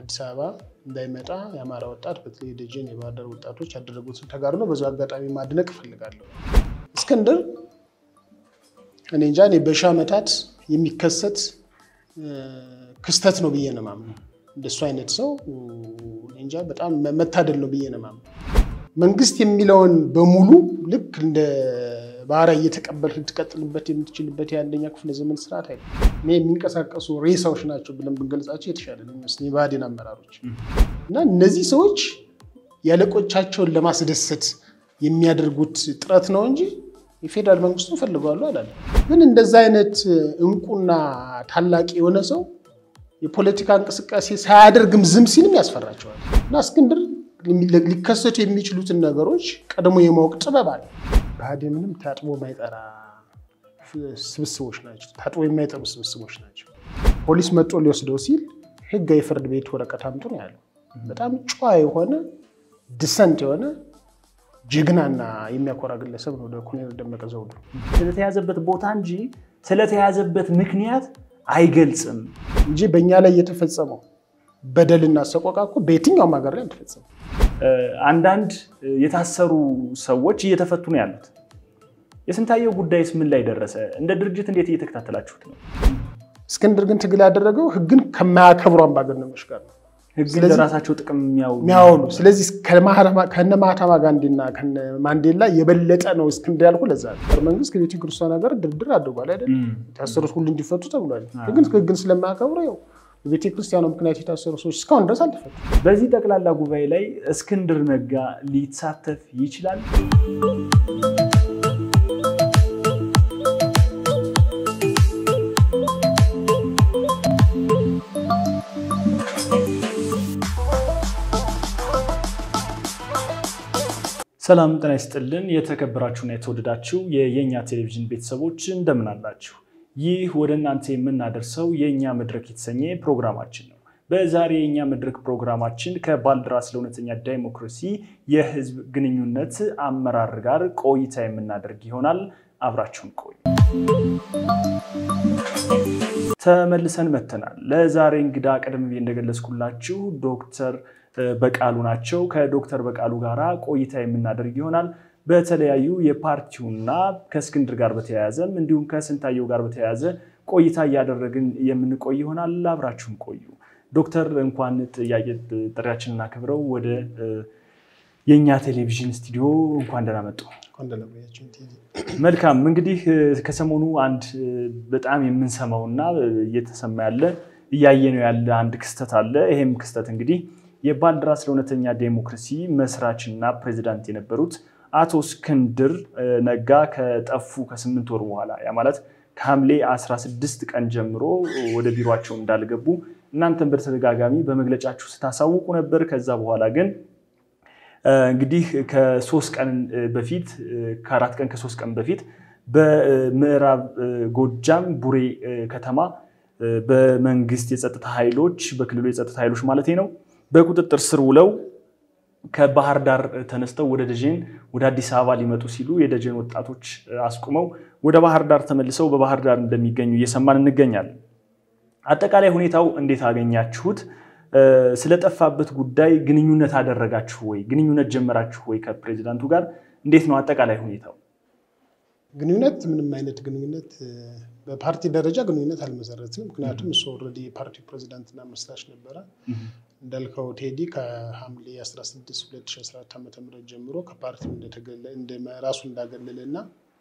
አዲስ አበባ እንዳይመጣ የአማራ ወጣት በተለይ ደጀን የባህር ዳር ወጣቶች ያደረጉትን ተጋድሎ በዚ አጋጣሚ ማድነቅ እፈልጋለሁ። እስክንድር እኔ እንጃ እኔ በሺህ ዓመታት የሚከሰት ክስተት ነው ብዬ ነው የማምነው። እንደሱ አይነት ሰው እኔ እንጃ በጣም መታደል ነው ብዬ ነው የማምነው። መንግስት የሚለውን በሙሉ ልክ እንደ ባህራ እየተቀበል ልትቀጥልበት የምትችልበት የአንደኛ ክፍለ ዘመን ስርዓት አይደለም። እኔ የሚንቀሳቀሱ ሬሳዎች ናቸው ብለን ብንገልጻቸው የተሻለ ነው የሚመስለኝ የብአዴን አመራሮች እና እነዚህ ሰዎች ያለቆቻቸውን ለማስደሰት የሚያደርጉት ጥረት ነው እንጂ የፌዴራል መንግስቱን ፈልገዋሉ አላለ። ግን እንደዛ አይነት እንቁና ታላቅ የሆነ ሰው የፖለቲካ እንቅስቃሴ ሳያደርግም ዝም ሲልም ያስፈራቸዋል እና እስክንድር ሊከሰቱ የሚችሉትን ነገሮች ቀድሞ የማወቅ ጥበብ አለ። ብአዴን ምንም ታጥቦ የማይጠራ ስብስቦች ናቸው። ታጥቦ የማይጠሩ ስብስቦች ናቸው። ፖሊስ መጦ ሊወስደው ሲል ህጋዊ ፍርድ ቤት ወረቀት አምጡ ነው ያለው። በጣም ጨዋ የሆነ ድሰንት የሆነ ጀግናና የሚያኮራ ግለሰብ ነው ወደ ኮሎኔል ደመቀ ዘውዱ። ስለተያዘበት ቦታ እንጂ ስለተያዘበት ምክንያት አይገልጽም እንጂ በእኛ ላይ የተፈጸመው በደልና ሰቆቃ እኮ በየትኛውም ሀገር ላይ አልተፈጸመም። አንዳንድ የታሰሩ ሰዎች እየተፈቱ ነው ያሉት። የስንታየው ጉዳይስ ምን ላይ ደረሰ? እንደ ድርጅት እንዴት እየተከታተላችሁት ነው? እስክንድር ግን ትግል ያደረገው ህግን ከማያከብሩ አምባገነኖች ጋር ነው ህግን ለራሳቸው ጥቅም የሚያውሉ። ስለዚህ ከነ ማህተማ ጋንዲና ከነ ማንዴላ የበለጠ ነው እስክንድር ያልኩ። ለዛ ነው መንግስት ከቤተ ክርስቲያን ሀገር ድርድር አድርጓል አይደል? የታሰሩት ሁሉ እንዲፈቱ ተብሏል። ግን ህግን ስለማያከብሩ ያው በቤተ ክርስቲያኑ ምክንያት የታሰሩ ሰዎች እስካሁን ድረስ አልተፈቱ። በዚህ ጠቅላላ ጉባኤ ላይ እስክንድር ነጋ ሊሳተፍ ይችላል? ሰላም ጤና ይስጥልን። የተከበራችሁና የተወደዳችሁ የየኛ ቴሌቪዥን ቤተሰቦች እንደምን አላችሁ? ይህ ወደ እናንተ የምናደርሰው የእኛ መድረክ የተሰኘ ፕሮግራማችን ነው። በዛሬ የእኛ መድረክ ፕሮግራማችን ከባልደራስ ለእውነተኛ ዳይሞክራሲ የህዝብ ግንኙነት አመራር ጋር ቆይታ የምናደርግ ይሆናል። አብራችሁን ቆዩ። ተመልሰን መተናል። ለዛሬ እንግዳ ቀደም ብዬ እንደገለጽኩላችሁ ዶክተር በቃሉ ናቸው። ከዶክተር በቃሉ ጋር ቆይታ የምናደርግ ይሆናል። በተለያዩ የፓርቲውና ከእስክንድር ጋር በተያያዘም እንዲሁም ከስንታየው ጋር በተያያዘ ቆይታ እያደረግን የምንቆይ ይሆናል። አብራችሁን ቆዩ። ዶክተር እንኳን ጥያቄ ጥሪያችንን አክብረው ወደ የእኛ ቴሌቪዥን ስቱዲዮ እንኳን ደህና መጡ። መልካም እንግዲህ ከሰሞኑ አንድ በጣም የምንሰማውና እየተሰማ ያለ እያየነው ያለ አንድ ክስተት አለ። ይሄም ክስተት እንግዲህ የባልደራስ ለእውነተኛ ዴሞክራሲ መስራችና ፕሬዚዳንት የነበሩት አቶ እስክንድር ነጋ ከጠፉ ከስምንት ወር በኋላ ያ ማለት ከሐምሌ 16 ቀን ጀምሮ ወደ ቢሮቸው እንዳልገቡ እናንተን በተደጋጋሚ በመግለጫችሁ ስታሳውቁ ነበር። ከዛ በኋላ ግን እንግዲህ ከሶስት ቀን በፊት ከአራት ቀን ከሶስት ቀን በፊት በምዕራብ ጎጃም ቡሬ ከተማ በመንግስት የጸጥታ ኃይሎች በክልሉ የጸጥታ ኃይሎች ማለት ነው በቁጥጥር ስር ውለው ከባህር ዳር ተነስተው ወደ ደጀን ወደ አዲስ አበባ ሊመጡ ሲሉ የደጀን ወጣቶች አስቁመው ወደ ባህር ዳር ተመልሰው በባህር ዳር እንደሚገኙ እየሰማን እንገኛለን። አጠቃላይ ሁኔታው እንዴት አገኛችሁት? ስለጠፋበት ጉዳይ ግንኙነት አደረጋችሁ ወይ? ግንኙነት ጀመራችሁ ወይ? ከፕሬዚዳንቱ ጋር እንዴት ነው አጠቃላይ ሁኔታው? ግንኙነት ምንም አይነት ግንኙነት በፓርቲ ደረጃ ግንኙነት አልመሰረትንም። ምክንያቱም እሱ ኦልሬዲ የፓርቲው ፕሬዚዳንትና መስራች ነበረ። እንዳልከው ቴዲ ከሐምሌ 16 2014 ዓ ም ጀምሮ ከፓርቲው ራሱ እንዳገለለ እና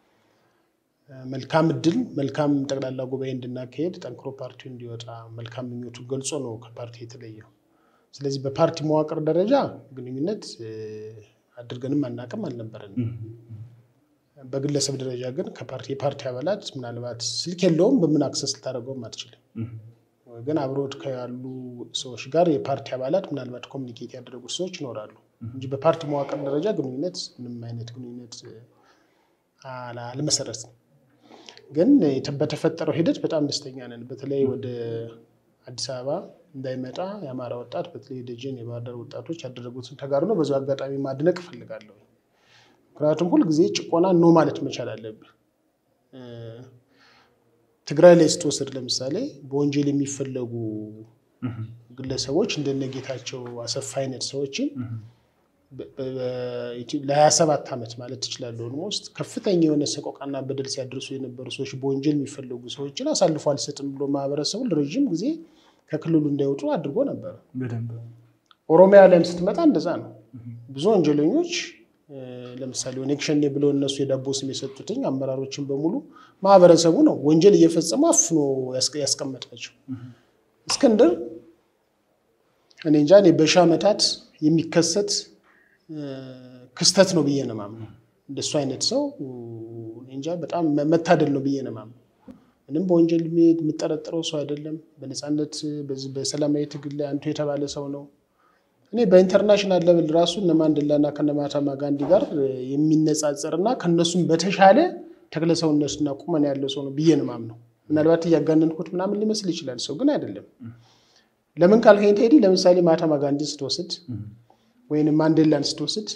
መልካም እድል መልካም ጠቅላላ ጉባኤ እንድናካሄድ ጠንክሮ ፓርቲው እንዲወጣ መልካም ምኞቱ ገልጾ ነው ከፓርቲ የተለየው። ስለዚህ በፓርቲ መዋቅር ደረጃ ግንኙነት አድርገንም አናቅም አልነበረንም። በግለሰብ ደረጃ ግን ከፓርቲ የፓርቲ አባላት ምናልባት ስልክ የለውም በምን አክሰስ ልታደርገውም አትችልም። ግን አብሮት ካሉ ሰዎች ጋር የፓርቲ አባላት ምናልባት ኮሚኒኬት ያደረጉት ሰዎች ይኖራሉ እንጂ በፓርቲ መዋቅር ደረጃ ግንኙነት ምንም አይነት ግንኙነት አልመሰረትም። ግን በተፈጠረው ሂደት በጣም ደስተኛ ነን። በተለይ ወደ አዲስ አበባ እንዳይመጣ የአማራ ወጣት በተለይ ደጀን የባህር ዳር ወጣቶች ያደረጉትን ተጋድሎ በዚ አጋጣሚ ማድነቅ እፈልጋለሁ። ምክንያቱም ሁልጊዜ ጭቆና ኖ ማለት መቻል አለብህ። ትግራይ ላይ ስትወስድ ለምሳሌ በወንጀል የሚፈለጉ ግለሰቦች እንደነ ጌታቸው አሰፋ አይነት ሰዎችን ለ27 ዓመት ማለት ትችላለህ ኦልሞስት ከፍተኛ የሆነ ሰቆቃና በደል ሲያደርሱ የነበሩ ሰዎች በወንጀል የሚፈለጉ ሰዎችን አሳልፎ አልሰጥም ብሎ ማህበረሰቡ ለረዥም ጊዜ ከክልሉ እንዳይወጡ አድርጎ ነበር። ኦሮሚያ ላይም ስትመጣ እንደዛ ነው። ብዙ ወንጀለኞች ለምሳሌ ኦነግ ሸኔ ብለው እነሱ የዳቦ ስም የሰጡትኝ አመራሮችን በሙሉ ማህበረሰቡ ነው ወንጀል እየፈጸሙ አፍኖ ያስቀመጣቸው። እስክንድር እኔ እንጃ እኔ በሺህ ዓመታት የሚከሰት ክስተት ነው ብዬ ነው የማምነው። እንደሱ አይነት ሰው እንጃ በጣም መታደል ነው ብዬ ነው የማምነው። ምንም በወንጀል የምጠረጥረው ሰው አይደለም። በነፃነት በሰላማዊ ትግል ላይ አንቱ የተባለ ሰው ነው። እኔ በኢንተርናሽናል ሌቭል ራሱ እነ ማንዴላና ከነ ማህተማ ጋንዲ ጋር የሚነጻጸር እና ከነሱም በተሻለ ተክለሰውነትና ቁመና ያለው ሰው ነው ብዬ ነው የማምነው። ምናልባት እያጋነንኩት ምናምን ሊመስል ይችላል፣ ሰው ግን አይደለም። ለምን ካልከኝ ቴዲ ለምሳሌ ማህተማ ጋንዲን ስትወስድ ወይም ማንዴላን ስትወስድ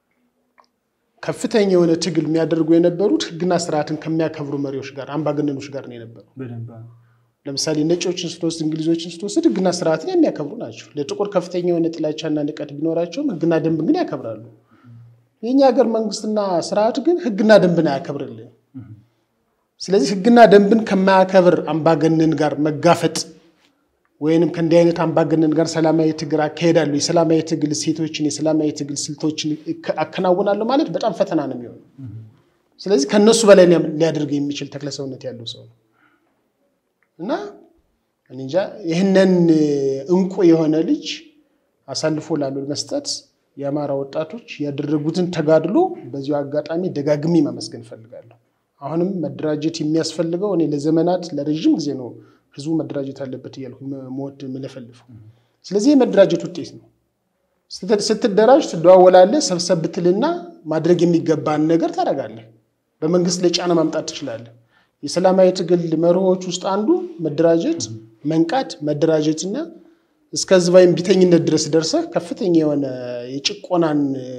ከፍተኛ የሆነ ትግል የሚያደርጉ የነበሩት ሕግና ስርዓትን ከሚያከብሩ መሪዎች ጋር አምባገነኖች ጋር ነው የነበሩ። ለምሳሌ ነጮችን ስትወስድ፣ እንግሊዞችን ስትወስድ ሕግና ስርዓትን የሚያከብሩ ናቸው። ለጥቁር ከፍተኛ የሆነ ጥላቻና ንቀት ቢኖራቸውም ሕግና ደንብን ግን ያከብራሉ። የእኛ ሀገር መንግስትና ስርዓት ግን ሕግና ደንብን አያከብርልን። ስለዚህ ሕግና ደንብን ከማያከብር አምባገነን ጋር መጋፈጥ ወይንም ከእንዲህ አይነት አምባገነን ጋር ሰላማዊ ትግል አካሄዳለሁ፣ የሰላማዊ ትግል ሴቶችን፣ የሰላማዊ ትግል ስልቶችን አከናውናለሁ ማለት በጣም ፈተና ነው የሚሆነው። ስለዚህ ከነሱ በላይ ሊያደርግ የሚችል ተክለሰውነት ያለው ሰው ነው እና እንጃ ይህንን እንቁ የሆነ ልጅ አሳልፎ ላሉ መስጠት የአማራ ወጣቶች ያደረጉትን ተጋድሎ በዚሁ አጋጣሚ ደጋግሜ ማመስገን እፈልጋለሁ። አሁንም መደራጀት የሚያስፈልገው እኔ ለዘመናት ለረዥም ጊዜ ነው ህዝቡ መደራጀት አለበት እያልኩ መወድ የምለፈልፈው። ስለዚህ የመደራጀት ውጤት ነው። ስትደራጅ ትደዋወላለህ፣ ሰብሰብ ብትልና ማድረግ የሚገባን ነገር ታደርጋለህ። በመንግስት ላይ ጫና ማምጣት ትችላለህ። የሰላማዊ ትግል መርሆች ውስጥ አንዱ መደራጀት፣ መንቃት፣ መደራጀትና እስከ ህዝባዊ ቢተኝነት ድረስ ደርሰህ ከፍተኛ የሆነ የጭቆናን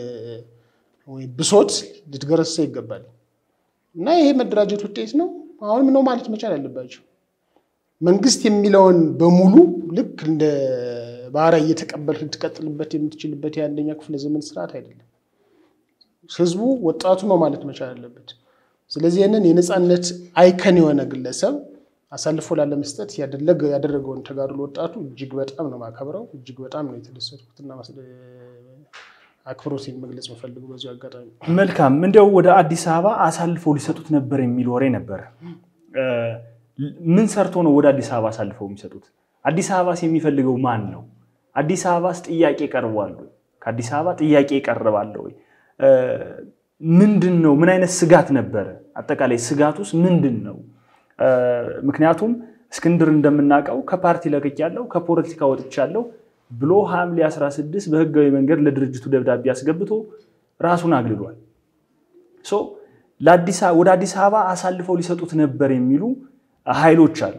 ብሶት ልትገረሰ ይገባል እና ይሄ መደራጀት ውጤት ነው። አሁንም ነው ማለት መቻል አለባቸው። መንግስት የሚለውን በሙሉ ልክ እንደ ባህሪያ እየተቀበልክ ልትቀጥልበት የምትችልበት የአንደኛ ክፍለ ዘመን ስርዓት አይደለም። ህዝቡ ወጣቱ ነው ማለት መቻል አለበት። ስለዚህ ይህንን የነፃነት አይከን የሆነ ግለሰብ አሳልፎ ላለመስጠት ያደረገውን ተጋድሎ ወጣቱ እጅግ በጣም ነው ማከብረው፣ እጅግ በጣም ነው የተደሰትኩትና አክብሮቴን መግለጽ የምፈልገው በዚሁ አጋጣሚ። መልካም። እንዲያው ወደ አዲስ አበባ አሳልፈው ሊሰጡት ነበር የሚል ወሬ ነበረ። ምን ሰርቶ ነው ወደ አዲስ አበባ አሳልፈው የሚሰጡት? አዲስ አበባስ የሚፈልገው ማን ነው? አዲስ አበባስ ጥያቄ ቀርቧል ወይ? ከአዲስ አበባ ጥያቄ ይቀርባል ወይ? ምንድን ነው? ምን አይነት ስጋት ነበረ? አጠቃላይ ስጋቱስ ምንድን ነው? ምክንያቱም እስክንድር እንደምናውቀው ከፓርቲ ለቅቄያለሁ፣ ከፖለቲካ ወጥቻለሁ ብሎ ሐምሌ 16 በህጋዊ መንገድ ለድርጅቱ ደብዳቤ አስገብቶ ራሱን አግልሏል። ወደ አዲስ አበባ አሳልፈው ሊሰጡት ነበር የሚሉ ኃይሎች አሉ።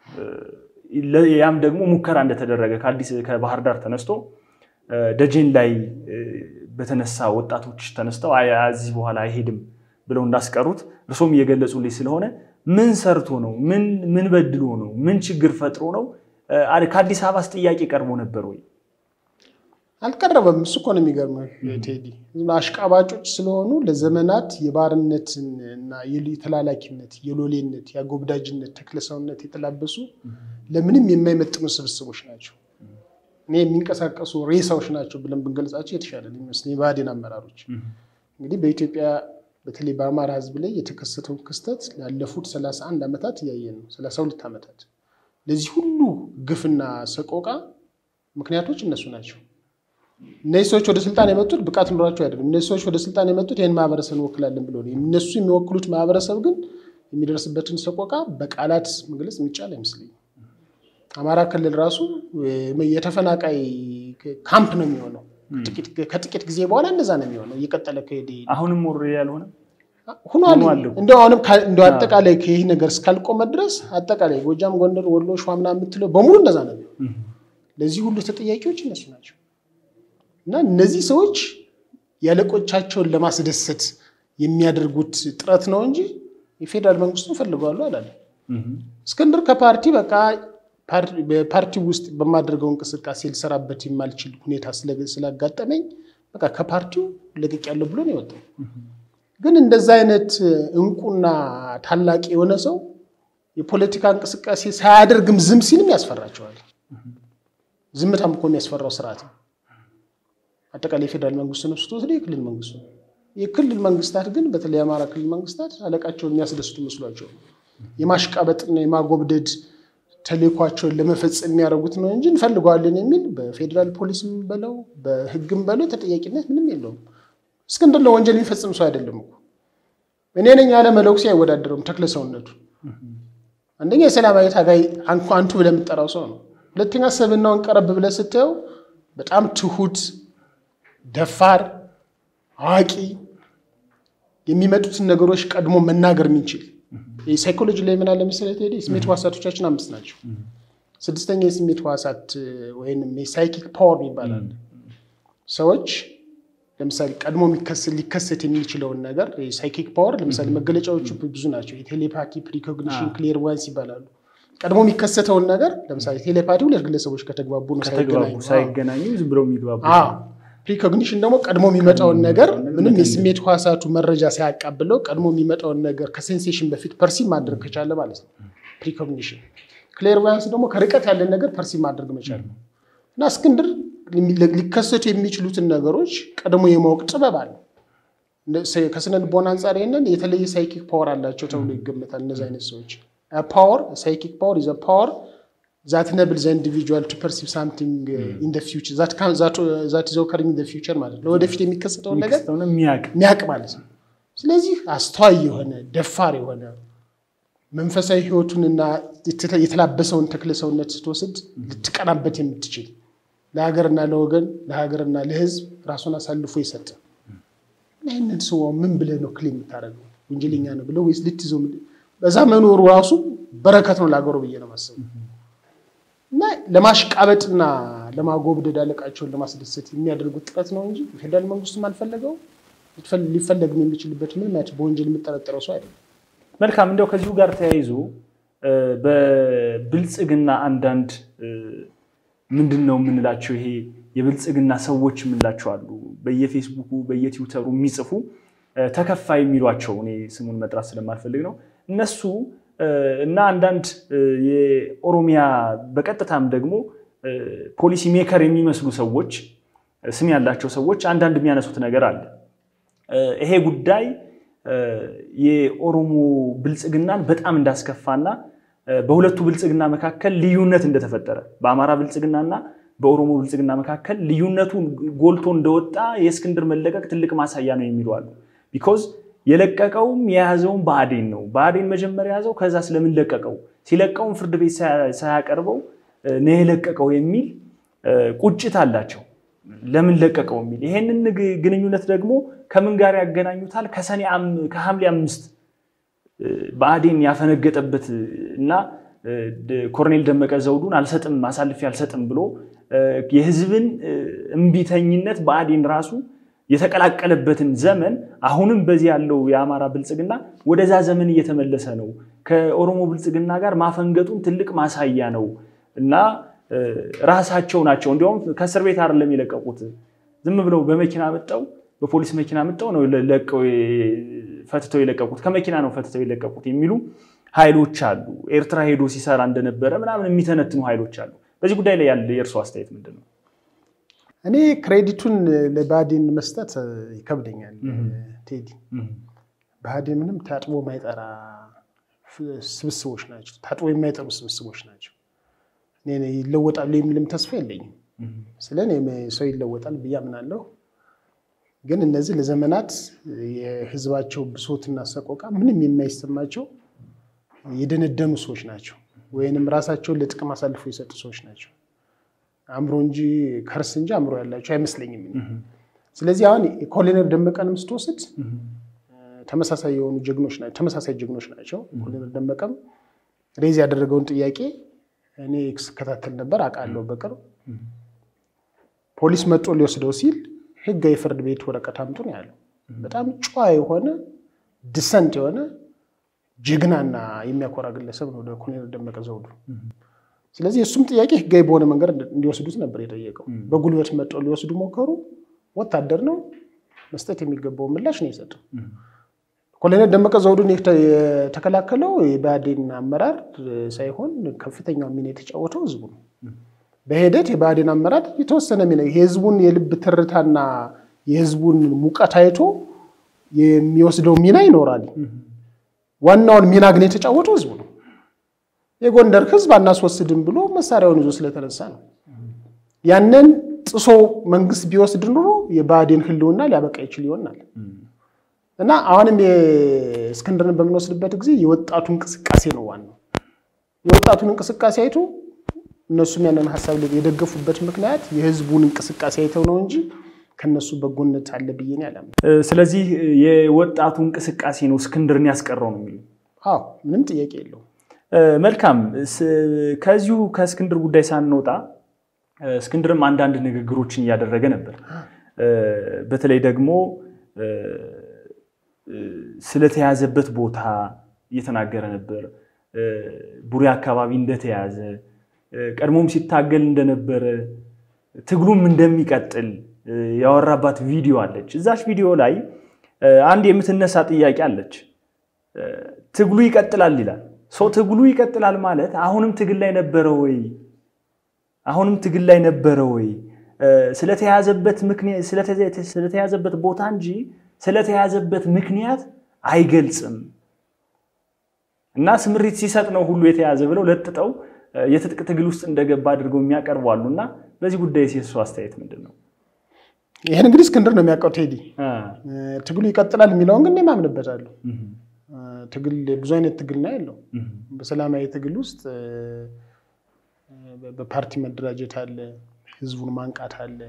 ያም ደግሞ ሙከራ እንደተደረገ ከአዲስ ከባህር ዳር ተነስቶ ደጀን ላይ በተነሳ ወጣቶች ተነስተው እዚህ በኋላ አይሄድም ብለው እንዳስቀሩት እርሶም እየገለጹልኝ ስለሆነ ምን ሰርቶ ነው? ምን በድሎ ነው? ምን ችግር ፈጥሮ ነው? ከአዲስ አበባስ ጥያቄ ቀርቦ ነበር ወይ? አልቀረበም። እሱ እኮ ነው የሚገርመው ቴዲ። አሽቃባጮች ስለሆኑ ለዘመናት የባርነትን እና የተላላኪነት፣ የሎሌነት፣ የአጎብዳጅነት ተክለሰውነት የተላበሱ ለምንም የማይመጥኑ ስብስቦች ናቸው። እኔ የሚንቀሳቀሱ ሬሳዎች ናቸው ብለን ብንገልጻቸው የተሻለ የሚመስለኝ የብአዴን አመራሮች። እንግዲህ በኢትዮጵያ በተለይ በአማራ ሕዝብ ላይ የተከሰተውን ክስተት ላለፉት 31 ዓመታት እያየን ነው። 32 ዓመታት ለዚህ ሁሉ ግፍና ሰቆቃ ምክንያቶች እነሱ ናቸው። እነዚህ ሰዎች ወደ ስልጣን የመጡት ብቃት ኑሯቸው አይደለም። እነዚህ ሰዎች ወደ ስልጣን የመጡት ይህን ማህበረሰብ እንወክላለን ብሎ ነው። እነሱ የሚወክሉት ማህበረሰብ ግን የሚደርስበትን ሰቆቃ በቃላት መግለጽ የሚቻል አይመስለኝም። አማራ ክልል ራሱ የተፈናቃይ ካምፕ ነው የሚሆነው። ከጥቂት ጊዜ በኋላ እንደዛ ነው የሚሆነው። እየቀጠለ ከሄደ አሁንም ወር ያልሆነ ሁኗል። እንደው አሁንም እንደው አጠቃላይ ይህ ነገር እስካልቆመ ድረስ አጠቃላይ ጎጃም፣ ጎንደር፣ ወሎ፣ ሸዋ ምናምን የምትለው በሙሉ እንደዛ ነው የሚሆነው። ለዚህ ሁሉ ተጠያቂዎች እነሱ ናቸው። እና እነዚህ ሰዎች ያለቆቻቸውን ለማስደሰት የሚያደርጉት ጥረት ነው እንጂ የፌዴራል መንግስቱን ፈልገዋሉ አላለ። እስክንድር ከፓርቲ በቃ በፓርቲ ውስጥ በማድረገው እንቅስቃሴ ልሰራበት የማልችል ሁኔታ ስላጋጠመኝ በቃ ከፓርቲው ለቅቅ ያለው ብሎ ነው የወጣው። ግን እንደዛ አይነት እንቁና ታላቅ የሆነ ሰው የፖለቲካ እንቅስቃሴ ሳያደርግም ዝም ሲልም ያስፈራቸዋል። ዝምታም እኮ የሚያስፈራው ስርዓት ነው። አጠቃላይ የፌዴራል መንግስት ነው ስትወስደ የክልል መንግስቱ ነው። የክልል መንግስታት ግን በተለይ የአማራ ክልል መንግስታት አለቃቸውን የሚያስደስቱ መስሏቸው የማሽቃበጥና የማጎብደድ ተልዕኳቸውን ለመፈጸም የሚያደርጉት ነው እንጂ እንፈልገዋለን የሚል በፌዴራል ፖሊስም በለው በህግም በለው ተጠያቂነት ምንም የለውም። እስክንድር ለወንጀል የሚፈጽም ሰው አይደለም እኮ እኔ ነኝ ያለ መለኩሴ አይወዳደረውም ተክለ ሰውነቱ። አንደኛ የሰላማዊ ታጋይ አንቱ ብለህ የምጠራው ሰው ነው። ሁለተኛ ሰብናውን ቀረብ ብለህ ስታየው በጣም ትሁት፣ ደፋር፣ አዋቂ የሚመጡትን ነገሮች ቀድሞ መናገር የሚችል ሳይኮሎጂ ላይ ምን አለ መሰለህ ቴዲ፣ ስሜት ህዋሳቶቻችን አምስት ናቸው። ስድስተኛ የስሜት ህዋሳት ወይም የሳይኪክ ፓወር ይባላል። ሰዎች ለምሳሌ ቀድሞ ሊከሰት የሚችለውን ነገር የሳይኪክ ፓወር ለምሳሌ መገለጫዎቹ ብዙ ናቸው። የቴሌፓቲ፣ ፕሪኮግኒሽን፣ ክሌርዋንስ ይባላሉ። ቀድሞ የሚከሰተውን ነገር ለምሳሌ ቴሌፓቲ ሁለት ግለሰቦች ከተግባቡ ነው ሳይገናኙ ዝም ብለው የሚግባቡ ፕሪኮግኒሽን ደግሞ ቀድሞ የሚመጣውን ነገር ምንም የስሜት ህዋሳቱ መረጃ ሳያቃብለው ቀድሞ የሚመጣውን ነገር ከሴንሴሽን በፊት ፐርሲቭ ማድረግ ከቻለ ማለት ነው ፕሪኮግኒሽን። ክሌርቫንስ ደግሞ ከርቀት ያለን ነገር ፐርሲቭ ማድረግ መቻል ነው። እና እስክንድር ሊከሰቱ የሚችሉትን ነገሮች ቀድሞ የማወቅ ጥበብ አለ። ከስነ ልቦና አንጻር ይህንን የተለየ ሳይኪክ ፓወር አላቸው ተብሎ ይገመታል። እነዚህ አይነት ሰዎች ፓወር ሳይኪክ ፓወር ኢዝ ፓወር ዛት ነብል ዘ ኢንዲቪጁዋል ቱ ፐርሲቭ ሳምቲንግ ኢን ዘ ፊውቸር ዛት ኢዝ ኦከሪንግ ኢን ዘ ፊውቸር ማለት ነው። ወደፊት የሚከሰተውን ነገር የሚያውቅ ማለት ነው። ስለዚህ አስተዋይ የሆነ ደፋር የሆነ መንፈሳዊ ህይወቱንና የተላበሰውን ተክለ ሰውነት ስትወስድ ልትቀናበት የምትችል ለሀገርና ለወገን ለሀገርና ለህዝብ ራሱን አሳልፎ የሰጠ ይህንን ሰው ምን ብለህ ነው ክሌም የምታደርገው? ወንጀለኛ ነው ብለው ወይስ ልትይዘው? በዛ መኖሩ ራሱ በረከት ነው ለሀገሩ ብዬ ነው ማሰቡ እና ለማሽቃበጥና ለማጎብደድ አለቃቸውን ለማስደሰት የሚያደርጉት ጥረት ነው እንጂ ፌዴራል መንግስቱም አልፈለገው ሊፈለግም የሚችልበት ምንም ያች በወንጀል የምጠረጠረው ሰው አይደለም። መልካም። እንዲያው ከዚሁ ጋር ተያይዞ በብልጽግና አንዳንድ ምንድን ነው የምንላቸው ይሄ የብልጽግና ሰዎች የምንላቸው አሉ። በየፌስቡኩ በየትዊተሩ የሚጽፉ ተከፋይ የሚሏቸው እኔ ስሙን መጥራት ስለማልፈልግ ነው እነሱ እና አንዳንድ የኦሮሚያ በቀጥታም ደግሞ ፖሊሲ ሜከር የሚመስሉ ሰዎች ስም ያላቸው ሰዎች አንዳንድ የሚያነሱት ነገር አለ። ይሄ ጉዳይ የኦሮሞ ብልጽግናን በጣም እንዳስከፋና በሁለቱ ብልጽግና መካከል ልዩነት እንደተፈጠረ በአማራ ብልጽግናና በኦሮሞ ብልጽግና መካከል ልዩነቱ ጎልቶ እንደወጣ የእስክንድር መለቀቅ ትልቅ ማሳያ ነው የሚሉ አሉ። ቢኮዝ የለቀቀውም የያዘውን ብአዴን ነው። ብአዴን መጀመሪያ ያዘው፣ ከዛ ስለምን ለቀቀው፣ ሲለቀውም ፍርድ ቤት ሳያቀርበው ነው የለቀቀው የሚል ቁጭት አላቸው። ለምን ለቀቀው የሚል ይሄንን ግንኙነት ደግሞ ከምን ጋር ያገናኙታል? ከሰኔ ከሐምሌ አምስት ብአዴን ያፈነገጠበት እና ኮሎኔል ደመቀ ዘውዱን አልሰጥም አሳልፌ አልሰጥም ብሎ የህዝብን እምቢተኝነት ብአዴን ራሱ የተቀላቀለበትን ዘመን አሁንም በዚህ ያለው የአማራ ብልጽግና ወደዛ ዘመን እየተመለሰ ነው። ከኦሮሞ ብልጽግና ጋር ማፈንገጡን ትልቅ ማሳያ ነው እና ራሳቸው ናቸው እንዲሁም ከእስር ቤት አይደለም የለቀቁት። ዝም ብለው በመኪና መጠው በፖሊስ መኪና መጠው ነው ለቀው ፈትተው የለቀቁት። ከመኪና ነው ፈትተው የለቀቁት የሚሉ ኃይሎች አሉ። ኤርትራ ሄዶ ሲሰራ እንደነበረ ምናምን የሚተነትኑ ኃይሎች አሉ። በዚህ ጉዳይ ላይ ያለ የእርሱ አስተያየት ምንድን ነው? እኔ ክሬዲቱን ለብአዴን መስጠት ይከብደኛል። ቴዲ ብአዴን ምንም ታጥቦ የማይጠራ ስብስቦች ናቸው። ታጥቦ የማይጠሩ ስብስቦች ናቸው። ይለወጣሉ የሚልም ተስፋ የለኝም። ስለ እኔ ሰው ይለወጣል ብዬ አምናለሁ። ግን እነዚህ ለዘመናት የህዝባቸው ብሶትና ሰቆቃ ምንም የማይሰማቸው የደነደኑ ሰዎች ናቸው፣ ወይንም ራሳቸውን ለጥቅም አሳልፎ የሰጡ ሰዎች ናቸው። አእምሮ እንጂ ከርስ እንጂ አእምሮ ያላቸው አይመስለኝም። ስለዚህ አሁን ኮሎኔል ደመቀንም ስትወስድ ተመሳሳይ የሆኑ ጀግኖች ናቸው፣ ተመሳሳይ ጀግኖች ናቸው። ኮሎኔል ደመቀም ሬዝ ያደረገውን ጥያቄ እኔ ስከታተል ነበር አውቃለሁ። በቅርብ ፖሊስ መጦ ሊወስደው ሲል ህጋዊ ፍርድ ቤት ወረቀት አምጡ ነው ያለው። በጣም ጨዋ የሆነ ድሰንት የሆነ ጀግናና የሚያኮራ ግለሰብ ነው ኮሎኔል ደመቀ ዘውዱ። ስለዚህ የእሱም ጥያቄ ህጋዊ በሆነ መንገድ እንዲወስዱት ነበር የጠየቀው። በጉልበት መጠው ሊወስዱ ሞከሩ። ወታደር ነው መስጠት የሚገባው ምላሽ ነው የሰጠው። ኮሎኔል ደመቀ ዘውዱን የተከላከለው የብአዴን አመራር ሳይሆን ከፍተኛው ሚና የተጫወተው ህዝቡ ነው። በሂደት የብአዴን አመራር የተወሰነ ሚና የህዝቡን የልብ ትርታና የህዝቡን ሙቀት አይቶ የሚወስደው ሚና ይኖራል። ዋናውን ሚና ግን የተጫወተው ህዝቡ ነው። የጎንደር ህዝብ አናስወስድም ብሎ መሳሪያውን ይዞ ስለተነሳ ነው። ያንን ጥሶ መንግስት ቢወስድ ኑሮ የብአዴን ህልውና ሊያበቃ ይችል ይሆናል። እና አሁንም የእስክንድርን በምንወስድበት ጊዜ የወጣቱ እንቅስቃሴ ነው ዋናው። የወጣቱን እንቅስቃሴ አይቶ እነሱም ያንን ሀሳብ የደገፉበት ምክንያት የህዝቡን እንቅስቃሴ አይተው ነው እንጂ ከነሱ በጎነት አለ ብዬ ነው ያላምነው። ስለዚህ የወጣቱ እንቅስቃሴ ነው እስክንድርን ያስቀረው ነው የሚሉ አዎ፣ ምንም ጥያቄ የለውም። መልካም። ከዚሁ ከእስክንድር ጉዳይ ሳንወጣ እስክንድርም አንዳንድ ንግግሮችን እያደረገ ነበር። በተለይ ደግሞ ስለተያዘበት ቦታ እየተናገረ ነበር። ቡሬ አካባቢ እንደተያዘ ቀድሞም ሲታገል እንደነበረ ትግሉም እንደሚቀጥል ያወራባት ቪዲዮ አለች። እዛች ቪዲዮ ላይ አንድ የምትነሳ ጥያቄ አለች። ትግሉ ይቀጥላል ይላል። ሰው ትግሉ ይቀጥላል ማለት አሁንም ትግል ላይ ነበረ ወይ? አሁንም ትግል ላይ ነበረ ወይ? ስለተያዘበት ምክንያት ስለተያዘበት ቦታ እንጂ ስለተያዘበት ምክንያት አይገልጽም እና ስምሪት ሲሰጥ ነው ሁሉ የተያዘ ብለው ለጥጠው የትጥቅ ትግል ውስጥ እንደገባ አድርገው የሚያቀርቡ አሉ። እና በዚህ ጉዳይ የሱ አስተያየት ምንድን ነው? ይህን እንግዲህ እስክንድር ነው የሚያውቀው። ቴዲ ትግሉ ይቀጥላል የሚለውን ግን የማምንበታለሁ። ትግል ብዙ አይነት ትግል ነው ያለው። በሰላማዊ ትግል ውስጥ በፓርቲ መደራጀት አለ፣ ህዝቡን ማንቃት አለ፣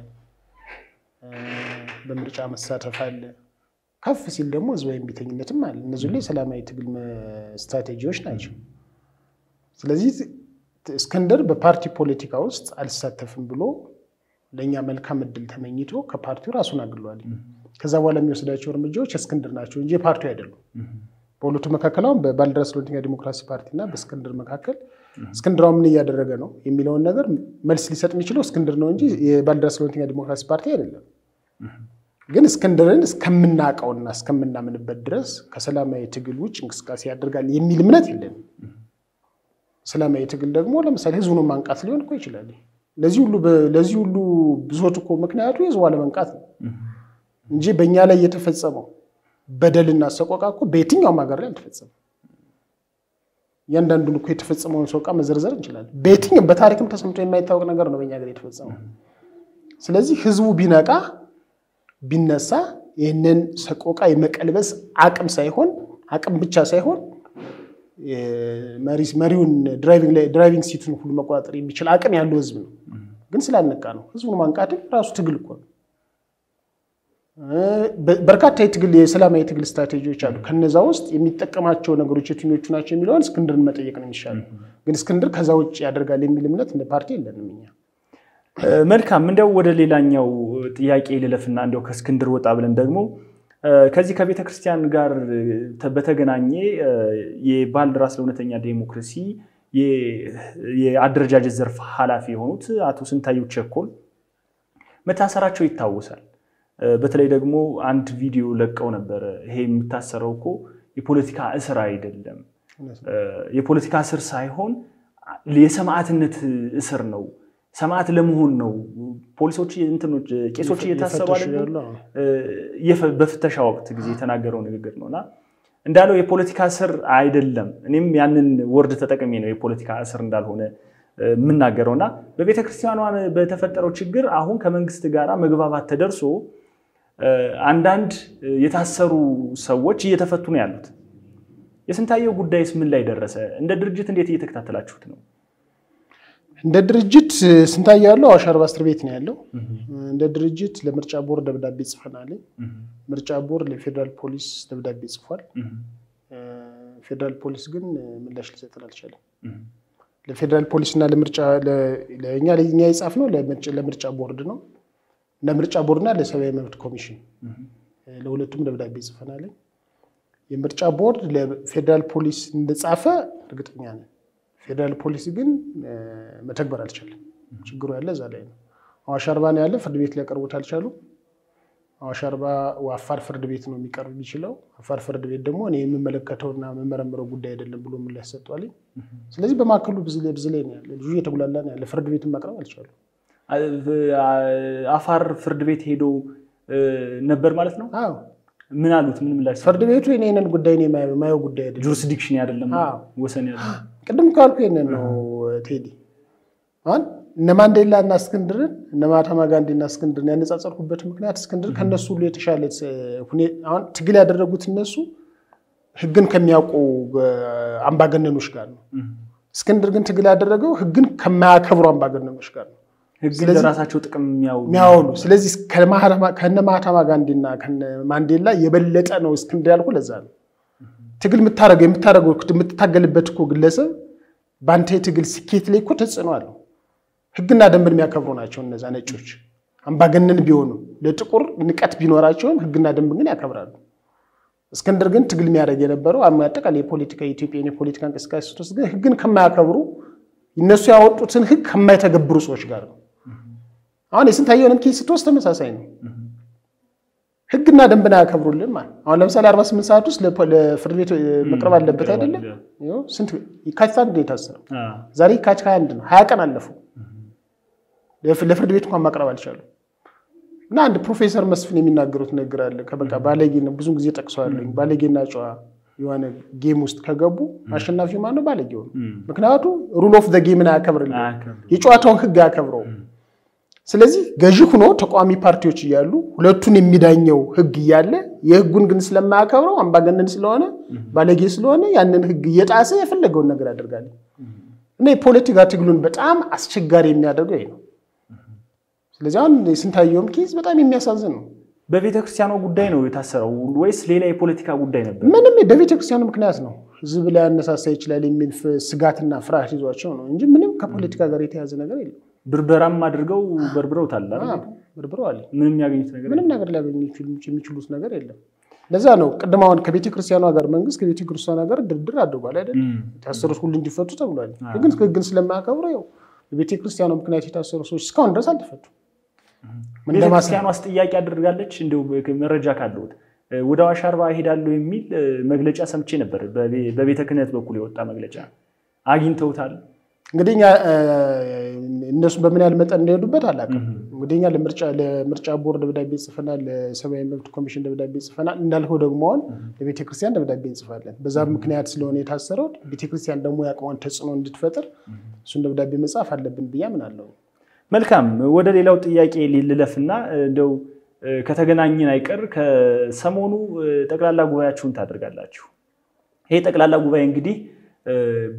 በምርጫ መሳተፍ አለ። ከፍ ሲል ደግሞ ህዝባዊ እምቢተኝነትም አለ። እነዚህ ላይ የሰላማዊ ትግል ስትራቴጂዎች ናቸው። ስለዚህ እስክንድር በፓርቲ ፖለቲካ ውስጥ አልሳተፍም ብሎ ለእኛ መልካም እድል ተመኝቶ ከፓርቲው ራሱን አግሏል። ከዛ በኋላ የሚወስዳቸው እርምጃዎች እስክንድር ናቸው እንጂ ፓርቲው አይደሉም። በሁለቱ መካከል አሁን በባልደራስ ለእውነተኛ ዲሞክራሲ ፓርቲና በእስክንድር መካከል እስክንድር ምን እያደረገ ነው የሚለውን ነገር መልስ ሊሰጥ የሚችለው እስክንድር ነው እንጂ የባልደራስ ለእውነተኛ ዲሞክራሲ ፓርቲ አይደለም። ግን እስክንድርን እስከምናውቀውና እስከምናምንበት ድረስ ከሰላማዊ ትግል ውጭ እንቅስቃሴ ያደርጋል የሚል እምነት የለንም። ሰላማዊ ትግል ደግሞ ለምሳሌ ህዝቡን ማንቃት ሊሆን እኮ ይችላል። ለዚህ ሁሉ ብሶት እኮ ምክንያቱ የህዝቡ አለመንቃት ነው እንጂ በእኛ ላይ የተፈጸመው በደልና ሰቆቃ እኮ በየትኛውም ሀገር ላይ አልተፈጸመም። እያንዳንዱን እኮ የተፈጸመውን ሰቆቃ መዘርዘር እንችላለን። በየትኛውም በታሪክም ተሰምቶ የማይታወቅ ነገር ነው በእኛ ሀገር የተፈጸመው። ስለዚህ ህዝቡ ቢነቃ ቢነሳ ይህንን ሰቆቃ የመቀልበስ አቅም ሳይሆን አቅም ብቻ ሳይሆን መሪውን ድራይቪንግ ሲቱን ሁሉ መቆጣጠር የሚችል አቅም ያለው ህዝብ ነው። ግን ስላልነቃ ነው። ህዝቡን ማንቃትም ራሱ ትግል እኮ ነው። በርካታ የትግል የሰላማዊ ትግል ስትራቴጂዎች አሉ። ከነዛ ውስጥ የሚጠቀማቸው ነገሮች የትኞቹ ናቸው የሚለውን እስክንድርን መጠየቅ ነው የሚሻለው። ግን እስክንድር ከዛ ውጭ ያደርጋል የሚል እምነት እንደ ፓርቲ የለንም እኛ። መልካም እንዲያው ወደ ሌላኛው ጥያቄ ልለፍና እንዲያው ከእስክንድር ወጣ ብለን ደግሞ ከዚህ ከቤተ ክርስቲያን ጋር በተገናኘ የባልደራስ ለእውነተኛ ዴሞክራሲ የአደረጃጀት ዘርፍ ኃላፊ የሆኑት አቶ ስንታየሁ ቸኮል መታሰራቸው ይታወሳል። በተለይ ደግሞ አንድ ቪዲዮ ለቀው ነበረ። ይሄ የምታሰረው እኮ የፖለቲካ እስር አይደለም፣ የፖለቲካ እስር ሳይሆን የሰማዕትነት እስር ነው ሰማዕት ለመሆን ነው። ፖሊሶች እንትኖች ቄሶች እየታሰሩ በፍተሻ ወቅት ጊዜ የተናገረው ንግግር ነው እና እንዳለው የፖለቲካ እስር አይደለም። እኔም ያንን ወርድ ተጠቅሜ ነው የፖለቲካ እስር እንዳልሆነ የምናገረው እና በቤተ ክርስቲያኗ በተፈጠረው ችግር አሁን ከመንግስት ጋር መግባባት ተደርሶ አንዳንድ የታሰሩ ሰዎች እየተፈቱ ነው ያሉት። የስንታየው ጉዳይስ ምን ላይ ደረሰ? እንደ ድርጅት እንዴት እየተከታተላችሁት ነው? እንደ ድርጅት ስንታየው ያለው አዋሽ አርባ እስር ቤት ነው ያለው። እንደ ድርጅት ለምርጫ ቦርድ ደብዳቤ ጽፈናል። ምርጫ ቦርድ ለፌዴራል ፖሊስ ደብዳቤ ጽፏል። ፌዴራል ፖሊስ ግን ምላሽ ሊሰጠን አልቻለም። ለፌዴራል ፖሊስ እና ለምርጫ ለእኛ ለእኛ የጻፍነው ለምርጫ ቦርድ ነው ለምርጫ ቦርድና ለሰብአዊ መብት ኮሚሽን ለሁለቱም ደብዳቤ ጽፈናል። የምርጫ ቦርድ ለፌዴራል ፖሊስ እንደጻፈ እርግጠኛ ነን። ፌዴራል ፖሊሲ ግን መተግበር አልቻለም። ችግሩ ያለ እዛ ላይ ነው። አዋሽ አርባ ነው ያለ ፍርድ ቤት ሊያቀርቡት አልቻሉም። አዋሽ አርባ አፋር ፍርድ ቤት ነው የሚቀርብ የሚችለው። አፋር ፍርድ ቤት ደግሞ እኔ የምመለከተውና የምመረምረው ጉዳይ አይደለም ብሎ ምላሽ ሰጥቷል። ስለዚህ በማዕከሉ ብዙ ላይ ብዙ ላይ ነው ያለ ልጁ እየተጉላላ ነው ያለ ፍርድ ቤትን ማቅረብ አልቻሉም። አፋር ፍርድ ቤት ሄዶ ነበር ማለት ነው። አዎ ምን አሉት? ምን ምላሽ? ፍርድ ቤቱ የኔንን ጉዳይ እኔ የማየው ጉዳይ አይደለም፣ ጁሪስዲክሽን አይደለም አዎ። ወሰን ያለ ቅድም ካልኩ ይሄንን ነው ቴዲ። አሁን እነ ማንዴላ እና እስክንድርን እነ ማህተማ ጋንዲ እና እስክንድርን ያነጻጸርኩበት ምክንያት እስክንድር ከነሱ ሁሉ የተሻለ ሁኔ- አሁን ትግል ያደረጉት እነሱ ህግን ከሚያውቁ አምባገነኖች ጋር ነው። እስክንድር ግን ትግል ያደረገው ህግን ከማያከብሩ አምባገነኖች ጋር ነው ህግ ስለዚህ- ለራሳቸው ጥቅም የሚያውሉ የሚያወሉ። ስለዚህ ከነ ማህተማ ጋንዲና ከነ ማንዴላ የበለጠ ነው እስክንድር ያልኩ ለዛ ነው። ትግል የምታደርገው የምታደርገው የምትታገልበት እኮ ግለሰብ በአንተ የትግል ስኬት ላይ እኮ ተጽዕኖ አለው። ህግና ደንብን የሚያከብሩ ናቸው እነዛ ነጮች። አምባገነን ቢሆኑ ለጥቁር ንቀት ቢኖራቸውም ህግና ደንብ ግን ያከብራሉ። እስክንድር ግን ትግል የሚያደርግ የነበረው አጠቃላይ የፖለቲካ የኢትዮጵያን የፖለቲካ እንቅስቃሴ ስትወስድ ግን ህግን ከማያከብሩ እነሱ ያወጡትን ህግ ከማይተገብሩ ሰዎች ጋር ነው። አሁን የስንታየውንም ኬስ ስትወስድ ተመሳሳይ ነው። ህግና ደንብን አያከብሩልን ማለት አሁን ለምሳሌ 48 ሰዓት ውስጥ ለፖ- ለፍርድ ቤት መቅረብ አለበት አይደለም? ይኸው ስንት የካቲት አንድ ነው የታሰረው። ዛሬ የካቲት 21 ነው። ሀያ ቀን አለፈው። ለፍ- ለፍርድ ቤት እንኳን ማቅረብ አልቻሉም። እና አንድ ፕሮፌሰር መስፍን የሚናገሩት ነገር አለ። ከበቃ ባለጌ ነው ብዙ ጊዜ ጠቅሰዋለኝ። ባለጌና ጨዋ የሆነ ጌም ውስጥ ከገቡ አሸናፊው ማነው? ባለጌው ነው። ምክንያቱም ሩል ኦፍ ዘ ጌምን አያከብርልን የጨዋታውን ህግ አያከብረው። ስለዚህ ገዢ ሆኖ ተቃዋሚ ፓርቲዎች እያሉ ሁለቱን የሚዳኘው ህግ እያለ የህጉን ግን ስለማያከብረው አምባገነን ስለሆነ ባለጌ ስለሆነ ያንን ህግ እየጣሰ የፈለገውን ነገር ያደርጋል። እና የፖለቲካ ትግሉን በጣም አስቸጋሪ የሚያደርገው ይሄ ነው። ስለዚህ አሁን የስንታየውም ኬዝ በጣም የሚያሳዝን ነው። በቤተ ክርስቲያኗ ጉዳይ ነው የታሰረው ወይስ ሌላ የፖለቲካ ጉዳይ ነበር? ምንም በቤተ ክርስቲያኑ ምክንያት ነው ህዝብ ላይ ያነሳሳ ይችላል የሚል ፍ- ስጋትና ፍርሃት ይዟቸው ነው እንጂ ምንም ከፖለቲካ ጋር የተያዘ ነገር የለም። ብርበራም አድርገው በርብረውታል አይደል? አዎ፣ በርብረዋል። ምንም የሚያገኙት ነገር ምንም ነገር ሊያገኙ የሚችሉ- የሚችሉት ነገር የለም። ለዛ ነው ቅድም አሁን ከቤተ ክርስቲያኗ ጋር መንግስት ከቤተ ክርስቲያኗ ጋር ድርድር አድርጓል አይደል? የለም። የታሰሩት ሁሉ እንዲፈቱ ተብሏል። ግን ህግን ስለማያከብሩ ያው በቤተ ክርስቲያኗ ምክንያት የታሰሩ ሰዎች እስካሁን ድረስ አልተፈቱ። ምን ቤተ ለማስ- ክርስቲያኗስ ጥያቄ አድርጋለች። እንዲሁ መረጃ ካለሁት ወደ አዋሽ አርባ እሄዳለሁ የሚል እ፣ መግለጫ ሰምቼ ነበር። በቤ- በቤተ ክህነት በኩል የወጣ መግለጫ አግኝተውታል። እንግዲህ እኛ እ፣ እነሱ በምን ያህል መጠን እንደሄዱበት አላውቅም። እንግዲህ እኛ ለምርጫ ለምርጫ ቦርድ ደብዳቤ ጽፈናል፣ ለሰብአዊ መብት ኮሚሽን ደብዳቤ ጽፈናል። እንዳልከው ደግሞ አሁን ለቤተክርስቲያን ደብዳቤ እንጽፋለን። በዛ ምክንያት ስለሆነ የታሰረው ቤተክርስቲያን ደግሞ የአቅሟን ተጽዕኖ እንድትፈጥር እሱን ደብዳቤ መጻፍ አለብን ብዬ አምናለሁ። መልካም ወደ ሌላው ጥያቄ ልለፍና እንደው እ፣ ከተገናኘን አይቀር ከሰሞኑ እ፣ ጠቅላላ ጉባኤያችሁን ታደርጋላችሁ። ይሄ ጠቅላላ ጉባኤ እንግዲህ እ፣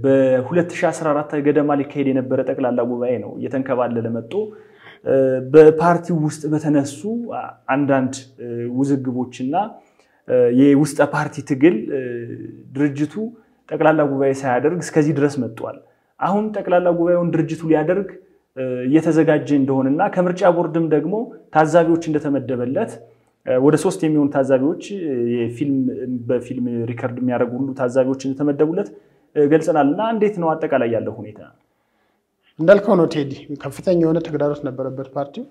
በ2014 ገደማ ሊካሄድ የነበረ ጠቅላላ ጉባኤ ነው። እየተንከባለለ መጥቶ እ፣ በፓርቲው ውስጥ በተነሱ አ- አንዳንድ እ፣ ውዝግቦችና እ፣ የውስጠ ፓርቲ ትግል እ፣ ድርጅቱ ጠቅላላ ጉባኤ ሳያደርግ እስከዚህ ድረስ መጥቷል። አሁን ጠቅላላ ጉባኤውን ድርጅቱ ሊያደርግ እ፣ እየተዘጋጀ እንደሆነና ከምርጫ ቦርድም ደግሞ ታዛቢዎች እንደተመደበለት እ፣ ወደ ሶስት የሚሆኑ ታዛቢዎች እ፣ የፊልም በፊልም ሪከርድ የሚያደርጉ ሁሉ ታዛቢዎች እንደተመደቡለት እ፣ ገልጸናል። እና እንዴት ነው አጠቃላይ ያለው ሁኔታ? እንዳልከው ነው ቴዲ፣ ከፍተኛ የሆነ ተግዳሮት ነበረበት ፓርቲው።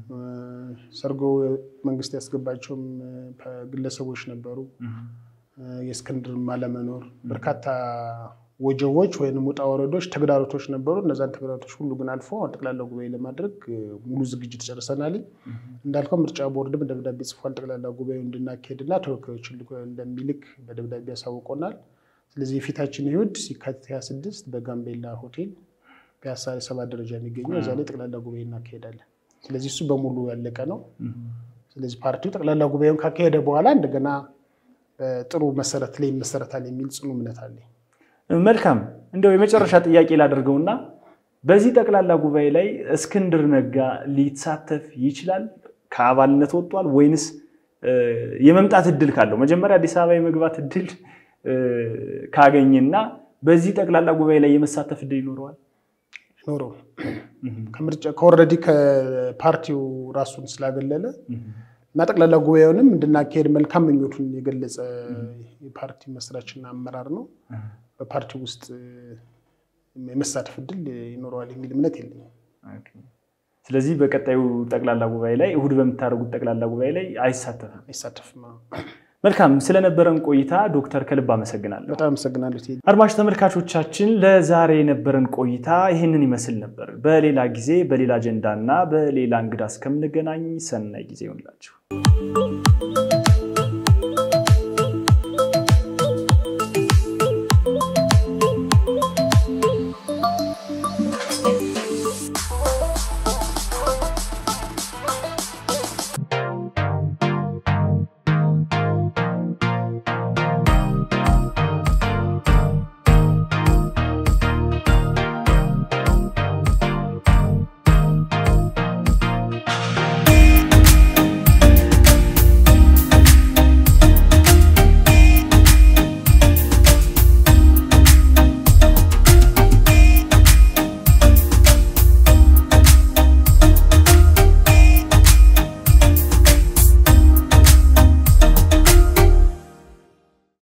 ሰርጎ መንግስት ያስገባቸውም እ፣ ግለሰቦች ነበሩ። የእስክንድርም አለመኖር በርካታ ወጀቦች ወይም ውጣ ወረዶች፣ ተግዳሮቶች ነበሩ። እነዛን ተግዳሮቶች ሁሉ ግን አልፎ አሁን ጠቅላላ ጉባኤ ለማድረግ እ፣ ሙሉ ዝግጅት ጨርሰናል። እንዳልከው ምርጫ ቦርድም ደብዳቤ ጽፏል። ጠቅላላ ጉባኤው እንድናካሄድና ተወካዮችን ልኮ እንደሚልክ በደብዳቤ ያሳውቆናል። ስለዚህ የፊታችን እሑድ የካቲት 26 በጋምቤላ ሆቴል ፒያሳ ሰባት ደረጃ የሚገኘው እዛ ላይ ጠቅላላ ጉባኤ እናካሄዳለን። ስለዚህ እሱ በሙሉ ያለቀ ነው። ስለዚህ ፓርቲው ጠቅላላ ጉባኤውን ካካሄደ በኋላ እንደገና ጥሩ መሰረት ላይ ይመሰረታል የሚል ጽኑ እምነት አለኝ። መልካም እንደው የመጨረሻ ጥያቄ ላደርገውና በዚህ ጠቅላላ ጉባኤ ላይ እስክንድር ነጋ ሊሳተፍ ይችላል? ከአባልነት ወጥቷል ወይንስ እ፣ የመምጣት እድል ካለው መጀመሪያ አዲስ አበባ የመግባት እድል እ፣ ካገኘና በዚህ ጠቅላላ ጉባኤ ላይ የመሳተፍ እድል ይኖረዋል? ኖሮ ከምርጫ ከወረዲ ከፓርቲው ራሱን ስላገለለ እና ጠቅላላ ጉባኤውንም እንድናካሄድ መልካም ምኞቱን የገለጸ የፓርቲ መስራችና አመራር ነው። በፓርቲው ውስጥ የመሳተፍ እድል ይኖረዋል የሚል እምነት የለኝም። ስለዚህ በቀጣዩ ጠቅላላ ጉባኤ ላይ እሁድ በምታደርጉት ጠቅላላ ጉባኤ ላይ አይሳተፍም። አይሳተፍም። መልካም፣ ስለነበረን ቆይታ ዶክተር ከልብ አመሰግናለሁ። በጣም አመሰግናለሁ። ቴዲ። አድማጭ ተመልካቾቻችን ለዛሬ የነበረን ቆይታ ይህንን ይመስል ነበር። በሌላ ጊዜ በሌላ አጀንዳ እና በሌላ እንግዳ እስከምንገናኝ ሰናይ ጊዜ ይሆንላችሁ።